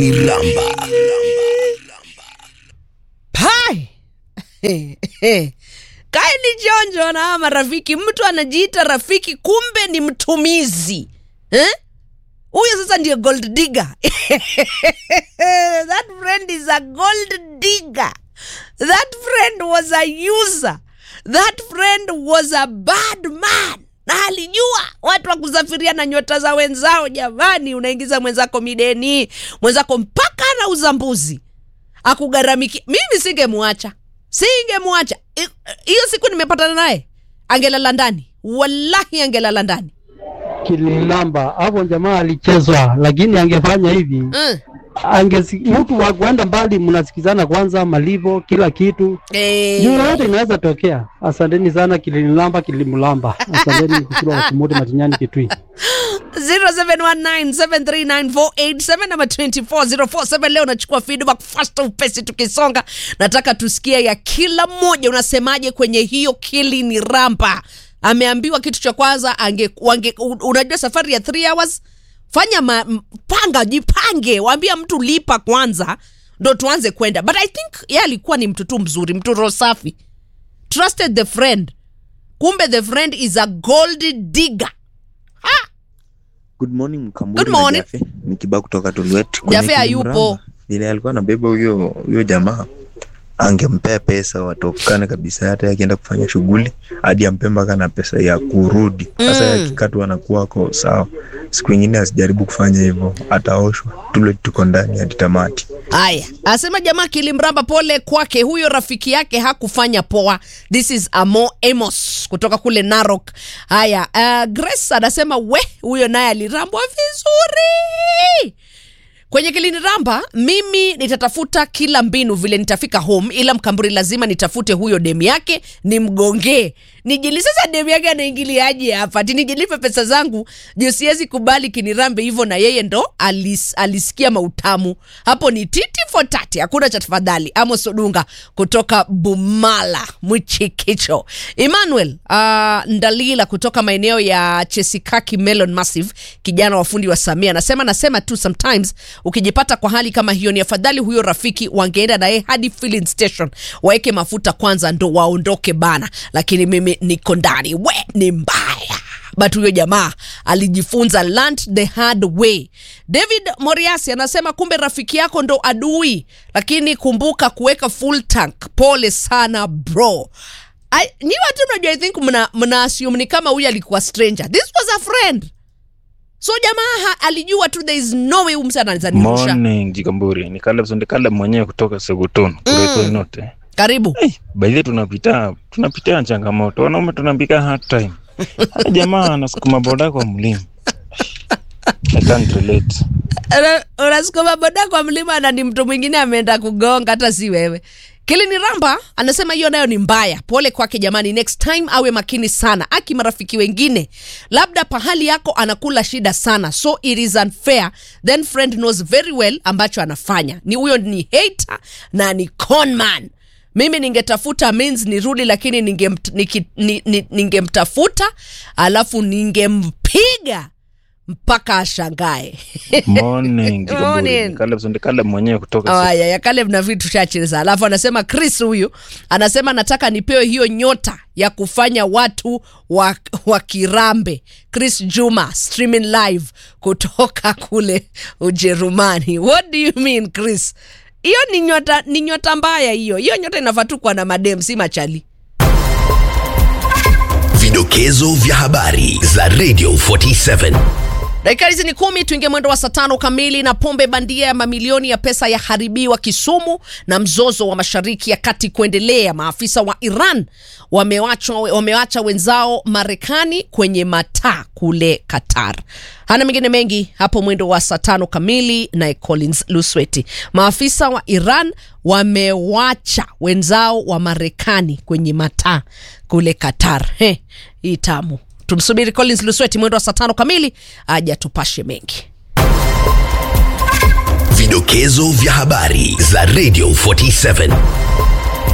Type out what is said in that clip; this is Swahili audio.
Iramba. Hai. Kaeni jonjo na hawa marafiki. Mtu anajiita rafiki, kumbe ni mtumizi eh? Huyo sasa ndiyo gold digger. That friend is a gold digger. That friend was a user. That friend was a bad man. Na alijua watu wa kusafiria na nyota za wenzao. Jamani, unaingiza mwenzako mideni, mwenzako mpaka anauza mbuzi akugharamiki. Mimi singemwacha, singemwacha. I- Hiyo siku nimepatana naye, angelala ndani, wallahi angelala ndani. Kilinilamba hapo, jamaa alichezwa, lakini angefanya hivi Mm. angesi, mtu wa kuenda mbali, mnasikizana kwanza, malipo, kila kitu Eh, juu yote inaweza tokea. Asanteni sana Kilinilamba, Kilimlamba, asanteni kusura wa Kumuti Matinyani Kitui. 0719739487 namba 24047 leo nachukua feedback fast upesi tukisonga nataka tusikie ya kila mmoja unasemaje kwenye hiyo kili ni ramba ameambiwa kitu cha kwanza ange, wange, u- unajua safari ya 3 hours fanya ma, m- panga jipange waambia mtu lipa kwanza ndo tuanze kwenda but i think ye alikuwa ni mtu tu mzuri mtu roho safi trusted the friend kumbe the friend is a gold digger Good morning Mkamburi Good morning. na Jafe. Ni Kiba kutoka Tulwet. Kwenye Jafe hayupo. Kilimramba, Vile alikuwa anabeba huyo huyo jamaa angempea pesa watokane kabisa, hata akienda kufanya shughuli hadi ampe mpaka na pesa ya kurudi. Sasa Mm. mm. yakikatu anakuwa ako sawa. Siku ingine asijaribu kufanya hivyo, ataoshwa. Tulwet tuko ndani hadi tamati. Haya, asema jamaa kilimramba, pole kwake, huyo rafiki yake hakufanya poa. This is Amo Amos kutoka kule Narok. Haya, uh, Grace anasema we, huyo naye alirambwa vizuri kwenye kiliniramba mimi nitatafuta kila mbinu vile nitafika home ila mkamburi lazima nitafute huyo demu yake nimgongee nijili sasa demu yake anaingiliaje hapa ti nijilipe pesa zangu juu siwezi kubali kinirambe hivyo na yeye ndo alis, alisikia mautamu hapo ni titi for tati hakuna cha tafadhali amos odunga kutoka bumala mwichikicho emmanuel uh, ndalila kutoka maeneo ya chesikaki melon massive kijana wa fundi wa samia anasema nasema tu sometimes ukijipata kwa hali kama hiyo ni afadhali huyo rafiki wangeenda naye hadi filling station waweke mafuta kwanza ndo waondoke bana lakini mimi niko ndani we ni mbaya but huyo jamaa alijifunza learned the hard way david moriasi anasema kumbe rafiki yako ndo adui lakini kumbuka kuweka full tank pole sana bro I, nyi watu mnajua i think mna, mna assume ni kama huyu alikuwa stranger this was a friend so jamaa ha- alijua tu there is no way huyu msa anaweza nirusha Morning Jikamburi, ni Caleb Sonde Caleb mwenyewe kutoka Segutun kuretwa note. karibu Hey, baadhi tunapita tunapitia changamoto, wanaume tunapika hard time. Hata jamaa anasukuma boda kwa mlima. I can't relate. Una- unasukuma boda kwa mlima na ni mtu mwingine ameenda kugonga hata si wewe kilini ramba anasema hiyo nayo ni mbaya pole kwake jamani next time awe makini sana aki marafiki wengine labda pahali yako anakula shida sana so it is unfair then friend knows very well ambacho anafanya ni huyo ni hater na ni conman mimi ningetafuta means nirudi lakini ningemt- niki- ni- ni- ningemtafuta alafu ningempiga mpaka ashangae Morning Jikamburi, Morning. ni Caleb Sonde Caleb mwenyewe kutoka Segutun. haya ya Caleb na vitu chacheza alafu anasema chris huyu anasema nataka nipewe hiyo nyota ya kufanya watu wa, wa kirambe chris juma streaming live kutoka kule ujerumani what do you mean chris hiyo ni nyota ni nyota mbaya hiyo hiyo nyota inafaa tu kuwa na madem si machali Vidokezo vya habari za Radio 47. dakika hizi ni kumi tuingie mwendo wa saa tano kamili na pombe bandia ya mamilioni ya pesa yaharibiwa kisumu na mzozo wa mashariki ya kati kuendelea maafisa wa iran wamewacha, wamewacha wenzao marekani kwenye mataa kule qatar hana mengine mengi hapo mwendo wa saa tano kamili naye collins lusweti maafisa wa iran wamewacha wenzao wa marekani kwenye mataa kule qatar He, hii tamu tumsubiri collins lusweti mwendo wa saa tano kamili aja tupashe mengi Vidokezo vya habari za Radio 47.